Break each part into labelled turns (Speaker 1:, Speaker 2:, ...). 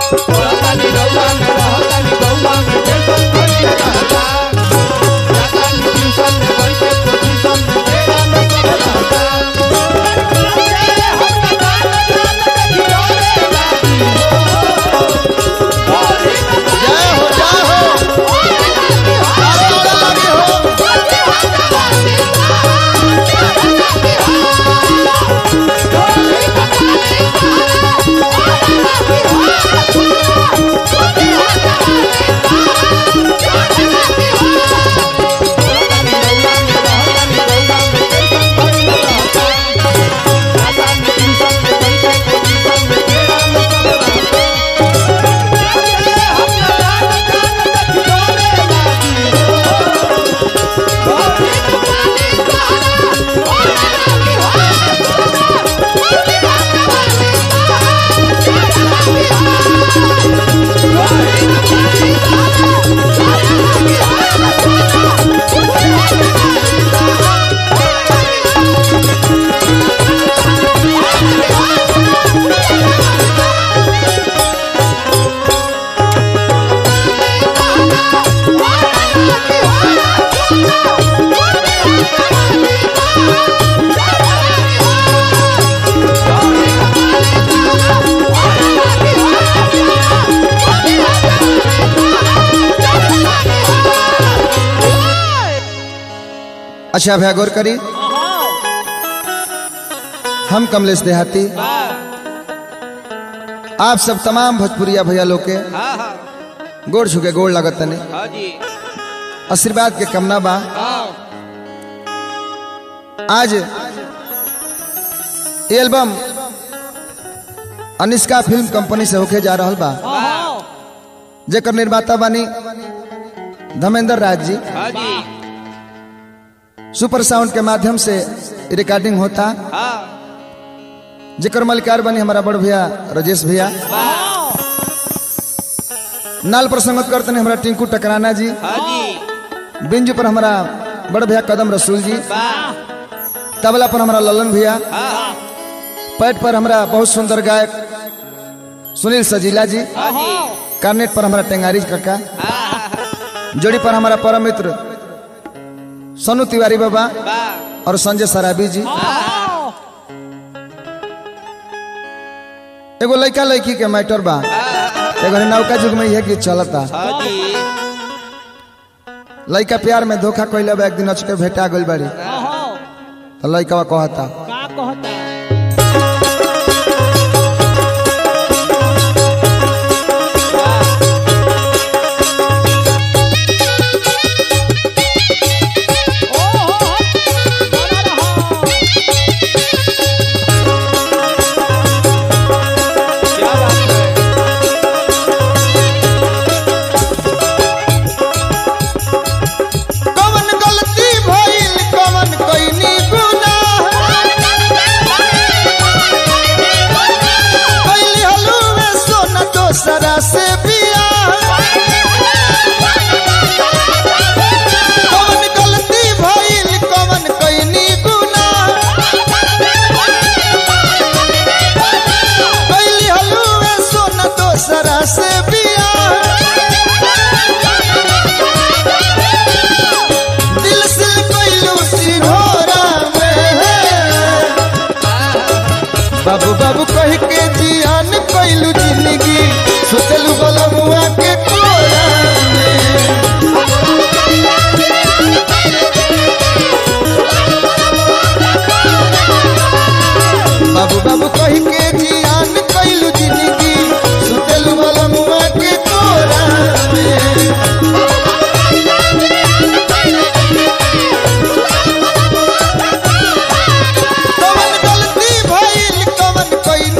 Speaker 1: रहतानी रउआ में रहतानी गौआ में टेंशन भइले रहता जातानी ट्यूशन में बैठे पोजीशन में तेरा में सब रहता
Speaker 2: जय हो जय हो आगे उड़े लगे हो अच्छा भैया गौर करी हम कमलेश देहाती आप सब तमाम भोजपुरिया भैया लोग के गोड़ छुके गोड़ लगत तने आशीर्वाद के कमना बा आज ये एल्बम अनिष्का फिल्म कंपनी से होके जा रहल बा जेकर निर्माता बानी धर्मेंद्र राज जी सुपर साउंड के माध्यम से रिकॉर्डिंग होता जेकर मलिकार बनी हमारा बड़ भैया राजेश भैया नाल पर संगत करते हैं हमारा टिंकू टकराना जी बिंजू पर हमारा बड़ भैया कदम रसूल जी तबला पर हमारा ललन भैया पैट पर हमारा बहुत सुंदर गायक सुनील सजीला जी कार्नेट पर हमारा टेंगारी काका जोड़ी पर हमारा परम मित्र सोनू तिवारी बाबा और संजय सराबी जी एगो लड़का लड़की के मैटर बा एगो नौका युग में यह गीत चलता लड़का प्यार में धोखा कैले बा एक दिन अचके भेटा गइल बाड़ी तो लड़का कहता
Speaker 3: का कहता
Speaker 2: कवन गलती भइल कवन कइनी गुनाह कैली हलुए सोना दोसरा से बियाह कवन गलती भइल कवन कइनी गुनाह कैली हलुए सोना दोसरा से बियाह दिल से कैलू सिंघोरा में बाबू बाबू कह के जियान कैलू जिंदगी सोचलू बलमुआ के कोरा में बाबू बाबू कह के जियान कैलू जिंदगी सोचलू बलमुआ के कोरा में कवन गलती भइल कवन कइनी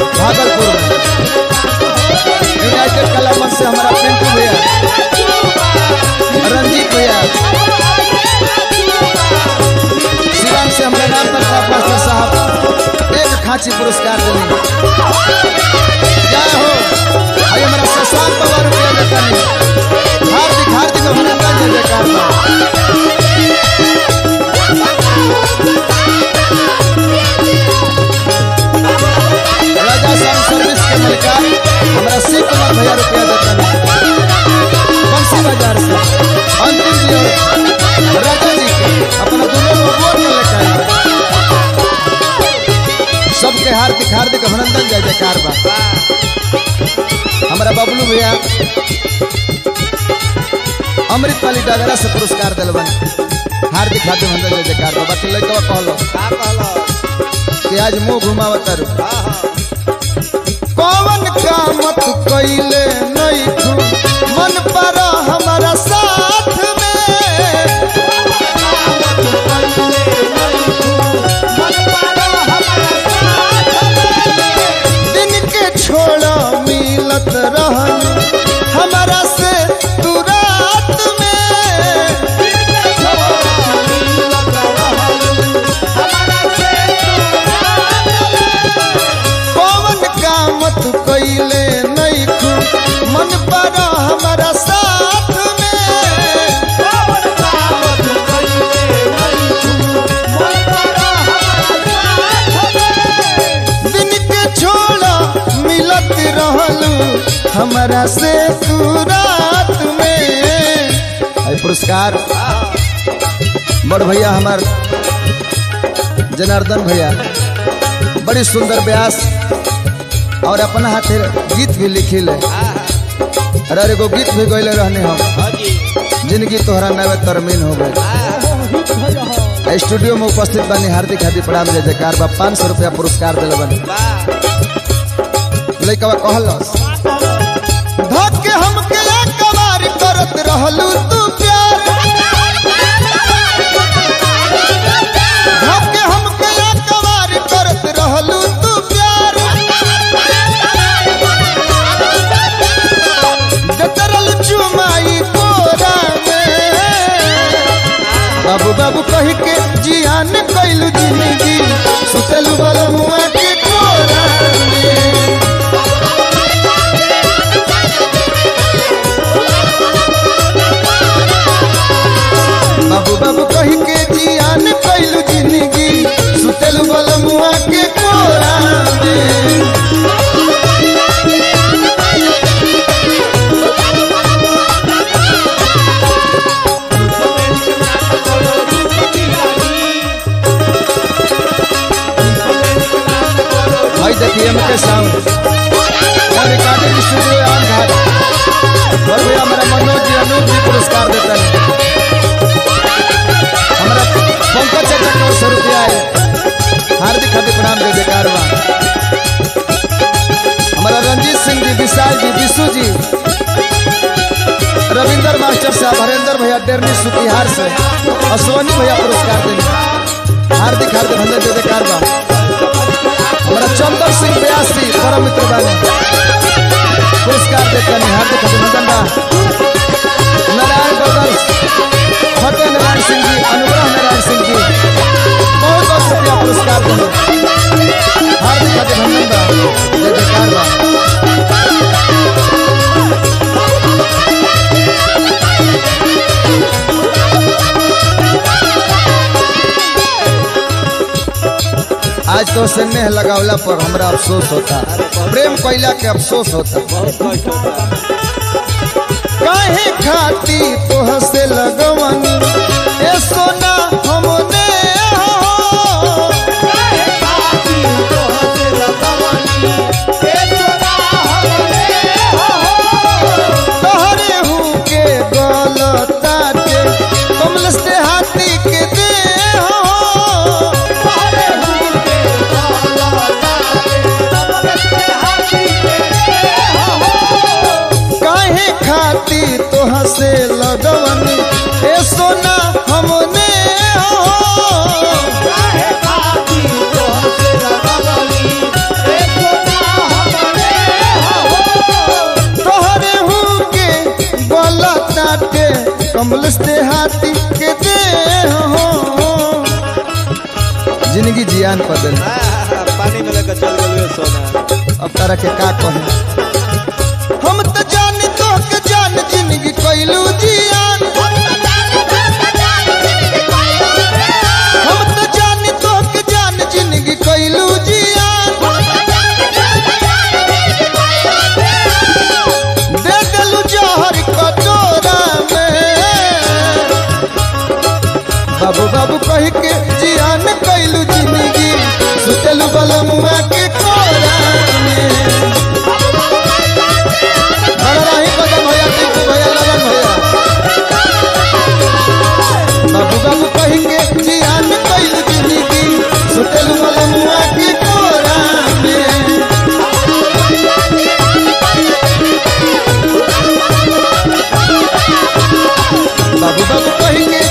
Speaker 2: भागलपुर में यूनाइटेड कला मंच से हमारा पिंटू भैया रंजीत भैया शिवान से हमारे नाम पर मास्टर साहब एक खांची पुरस्कार दिलेंगे जय हो भाई हमारा शशांक बाबा रुपया देता नहीं हार्दिक हार्दिक अभिनंदन जय जयकार बा। राजा साहब सर्विस के मलिकार हमारा शिव कुमार भैया रुपया देता नहीं बंसी बाजार से अंतिम जी और राजा जी के अपना दोनों को वोट में लेकर आए। सबके हार्दिक हार्दिक अभिनंदन जय जयकार बा हमारा बबलू भैया अमृत वाली डगरा से पुरस्कार दिलवन हार्दिक हार्दिक अभिनंदन जय जयकार बा बाकी लड़का कहलो
Speaker 1: का कहलो
Speaker 2: कि आज मुंह घुमावत रू
Speaker 1: हाँ हाँ
Speaker 2: कौन कामत कैले नहीं तू मन पर हमारा साथ में दिन के छोड़ा मिलत रहन हमारा से तू रात में कौन कामत कैले नहीं तू मन पर हमारा साथ में दिन के छोड़ा मिलत रहलू हमारा से तू रात में आई पुरस्कार बड़ भैया हमार जनार्दन भैया बड़ी सुंदर व्यास और अपना हाथे गीत भी लिखिल अरे एगो गीत भी गैले रहने हम
Speaker 1: हाँ जी
Speaker 2: जिंदगी तोहरा नवे तरमीन हो गई स्टूडियो में उपस्थित बनी हार्दिक हार्दिक प्रणाम जय जयकार बा पाँच सौ रुपया पुरस्कार दिल बनी
Speaker 1: वाह
Speaker 2: लइकवा कहलस धके हमके कबार करत रहलू तू प्यार धके हमके कबार करत रहलू तू प्यार जतरल चुमाई कोरा में बाबू बाबू कह के जियान कैलू जिंदगी सुतलू बलमुआ के कोरा में बाबू बाबू कह के जियान कैलू जिंदगी सुतलू बलमुआ के कोरा में भाई देखिए हमके साउंड और रिकॉर्डिंग स्टूडियो आन घाट और भैया हमारा मनोज जी अनूप जी पुरस्कार देता है हमारा पंकज चाचा को सौ रुपया है हार्दिक हार्दिक प्रणाम जय जयकार बा हमारा रंजीत सिंह जी विशाल जी विशु जी रविंदर मास्टर साहब हरेंद्र भैया डेरनी सुतिहार से और सोनी भैया पुरस्कार देंगे हार्दिक हार्दिक अभिनंदन जय जयकार बा हमारा चंदन सिंह व्यासी परम मित्र बानी पुरस्कार देते हैं हार्दिक अभिनंदन बा नारायण बदल फतेह नारायण सिंह जी अनुग्रह नारायण सिंह जी बहुत बहुत शुक्रिया पुरस्कार देंगे हार्दिक अभिनंदन बा जय जयकार बा आज तो से नेह लगावला पर हमरा अफसोस होता प्रेम कैला के अफसोस होता
Speaker 1: बहुत कष्ट होता
Speaker 2: काहे खाती तोह से लगवन ए सोना हमने हो तोहरे हूँ के गलता के कमल से हाथी के दे हो काहे खाती तोह से लगवन ए सोना हमने हो के कमल से हाथी के दे हो जिंदगी जियान बदल
Speaker 1: पानी में लेकर चल गए सोना
Speaker 2: अब तारा के का कहे हम तो जान तो के जान जिंदगी कोइलू जियान हम तो जान तो के जान जिंदगी कोइलू जियान दे देलू जहर कटोरा में बाबू बाबू कह के जियान कैलू जिंदगी सुतलू बलमुआ के कोरा में बड़ा राही कदम भैया टिंकू भैया ललन भैया बाबू बाबू कह के जियान कैलू जिंदगी सुतलू बलमुआ के कोरा में बाबू बाबू कह के